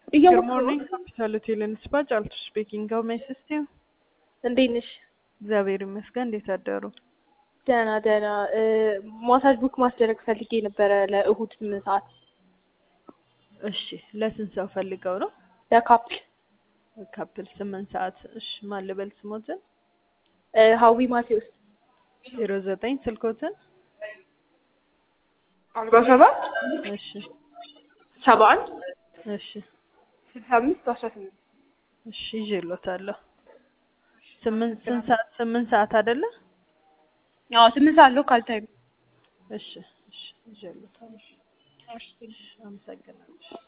Good እያወቅሁ morning, hospitality and spa ጫልቱ ስፒኪንግ ሀው ሜይ አሲስት ዩ? እንዴት ነሽ? እግዚአብሔር ይመስገን። እንዴት አደሩ? ደህና ደህና። እ፣ ማሳጅ ቡክ ማስደረግ ፈልጌ ነበረ ለእሁድ ስምንት ሰዓት እሺ፣ ለስንት ሰው ፈልገው ነው? ለካፕል ካፕል ስምንት ሰዓት። እሺ፣ ማን ልበል ስሞትን? እ፣ ሀዊ ማቴዎስ ዜሮ ዘጠኝ ስልኮትን? አርባ ሰባት እሺ፣ ሰባ አንድ እሺ፣ ስልሳ አምስት አስራ ስምንት እሺ፣ ይዤሎታለሁ። ስምንት ስንት ሰዓት? ስምንት ሰዓት አይደለ? አዎ ስምንት ሰዓት ሎካል ታይም እሺ፣ እሺ፣ ይዤሎታለሁ። እሺ፣ አመሰግናለሁ።